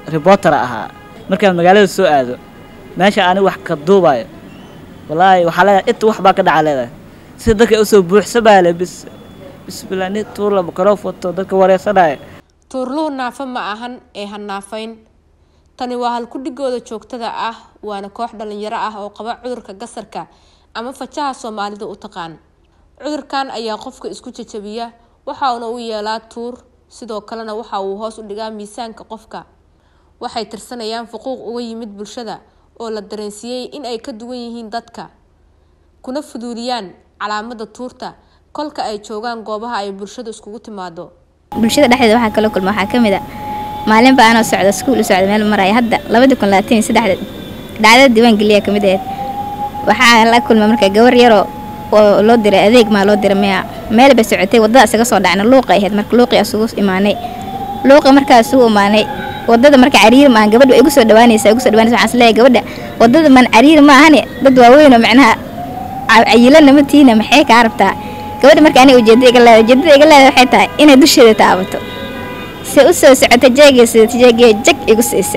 reporter ahaa markaan magaalada soo aado meesha ani wax ka duubayo wallaahi waxaa leedahay inta wax baa ka dhaca leedahay sida dadka usoo buuxsamaale bis bismillah nin tuurla microfoto dadka wareysanaya tuurluhu naafo ma ahan ee ha naafayn tani waa halkudhigooda joogtada ah waana koox dhalinyaro ah oo qaba cudurka gasarka ama fajaha soomaalida u taqaan cudurkan ayaa qofka isku jajabiya waxauna u yeelaa tuur sidoo kalena waxa uu hoos u dhigaa miisaanka qofka waxay tirsanayaan fuquuq uga yimid bulshada oo la dareensiiyey in ay ka duwan yihiin dadka kuna fuduuliyaan calaamada tuurta kolka ay joogaan goobaha ay bulshadu iskugu timaado bulshada dhexdeeda waxaa kala kulma waxaa ka mid a maalinba anoo socda iskuul u socda meel maraya hadda labadii kun labaatan iyo saddexda dhacdada diiwaan geliya ka mid ahayd waxaa la kulma marka gabar yaroo oo loo diray adeeg maa loo diray miya meel bay socotay waddada isaga soo dhacna luuqay ahayd marka luuqii isugu imaanay luuqii markaa isugu imaanay waddada marka cariir ma ahan gabadha way igu soo dhawaanaysaa igu soo dhawaanaysa waxaan isleeyahay gabadha waddada man cariir ma ahani dad waaweyn oo macnaha cayilana ma tiina maxay kaa rabtaa gabadha marka aniga ujeedada iga leedahay ujeedada iga leedahay waxay tahay inay dusheeda taabato se u soo socota jeegay sidata jeegay jag igu siisa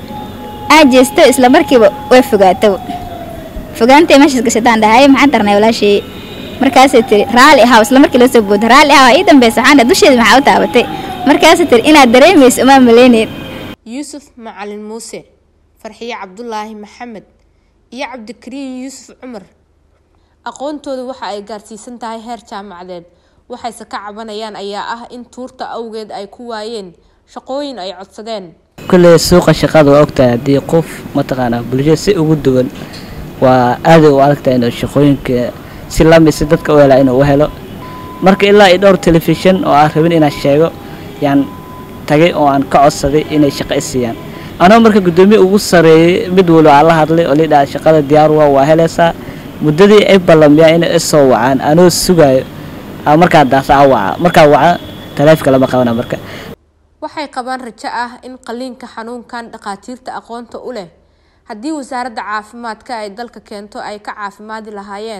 aa jeesto isla markiiba way fogaato fogaantay meeshaas gashataan dhahaye maxaan tarnay walaashii markaasay tiri raali ahaw isla markii loo soo booda raali ahaw ii dambaysa waxaan dhahay dusheeda maxaa u taabatay markaasay tiri inaad dareemayso umaa maleyneyn yuusuf macalin muuse farxiye cabdulaahi maxamed iyo cabdikariin yuusuf cumar aqoontooda waxa ay gaarsiisan tahay heer jaamacadeed waxayse ka cabanayaan ayaa ah in tuurta awgeed ay ku waayeen shaqooyin ay codsadeen kulley suuqa shaqada waa ogtahay haddii qof mataqaanaa bulshada si ugu duwan waa aaday u adagtahay inuu shaqooyinka si lamid si dadka u helaa inuu u helo marka ilaa iyo dhowr telefishan oo aan rabin inaan sheego yaan tagay oo aan ka codsaday inay shaqo i siiyaan anoo marka guddoomiye ugu sareeyay mid waliba aan la hadlay oo lidhaha shaqada diyaar waa waa helaysaa muddadii ay ballamiyaan inay i soo wacaan anoo sugaayo markaa daasa a waca markaa waca taleefka lama qabana marka waxay qabaan rajo ah in qaliinka xanuunkan dhakhaatiirta aqoonta u leh haddii wasaaradda caafimaadka ay dalka keento ay ka caafimaadi lahaayeen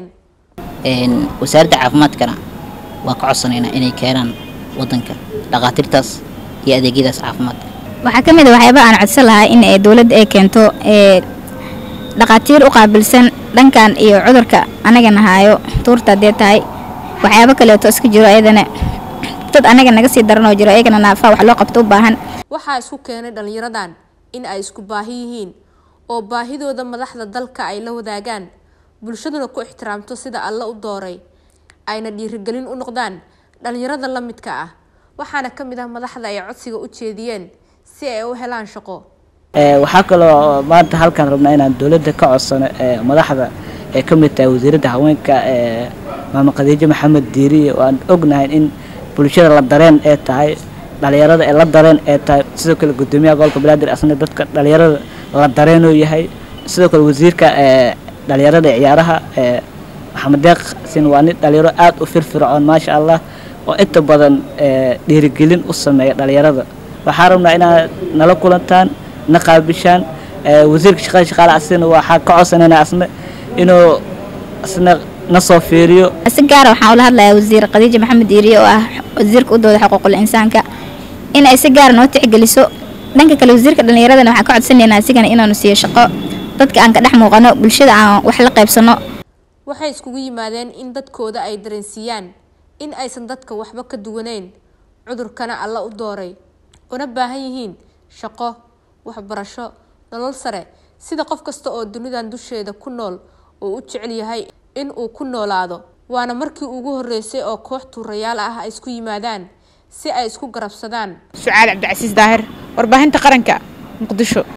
wasaaradda caafimaadkana waa ka codsanaynaa inay keenaan wadanka dhakhaatiirtaas iyo adeegyadaas caafimaadka waxaa ka mid a waxyaaba aan codsan lahaa in dowladda ay keento dhakhaatiir u qaabilsan dhankan iyo cudurka anaga nahaayo tuurta haddee tahay waxyaabo kaleeto iska jiro ayadana dad anaga naga sii daranoo jiro ayagana naafaa wax loo qabto u baahan waxaa isku keenay dhallinyaradan in ay isku baahi yihiin oo baahidooda madaxda dalka ay la wadaagaan bulshaduna ku ixtiraamto sida alla u dooray ayna dhiirigelin u noqdaan dhallinyarada la midka ah waxaana ka mid ah madaxda ay codsiga u jeediyeen si ay u helaan shaqo waxaa kaloo maanta halkaan rabnaa inaan dowladda ka codsano madaxda ee ka mid tahay wasiiradda haweenka maama khadiijo maxamed diiriye oo aan ognahay in bulshada la dareen ee tahay dhalinyarada ee la dareen ee tahay sidoo kale guddoomiyaha gobolka banaadir asna dadka dhalinyarada la dareenoo yahay sidoo kale wasiirka dhalinyarada ee ciyaaraha maxamed deeq sin waa nin dhalinyaro aada u firfircoon maasha allah oo inta badan dhiirigelin u sameeya dhalinyarada waxaa rabnaa inaad nala kulantaan na qaabishaan wasiirka shaqada shaqaale asina waxaa ka codsanayna asna inuu asna na soo fiiriyo si gaara waxaan ula hadlayaa wasiir khadiija maxamed diiriye oo ah wasiirka u dooda xuquuqul insaanka in ay si gaara noo tixgeliso dhanka kale wasiirka dhallinyaradana waxaan ka codsanaynaa asigana inaanu siiyo shaqo dadka aan ka dhex muuqano bulshada aan wax la qaybsano waxay iskugu yimaadeen in dadkooda ay dareensiiyaan in aysan dadka waxba ka duwaneyn cudurkana alla u dooray una baahan yihiin shaqo waxbarasho nolol sare sida qof kasta oo dunidan dusheeda ku nool uu u jecel yahay in uu ku noolaado waana markii ugu horreysay oo koox tuurayaal ah ay isku yimaadaan si ay isku garabsadaan sucaal cabdicasiis daahir warbaahinta qaranka muqdisho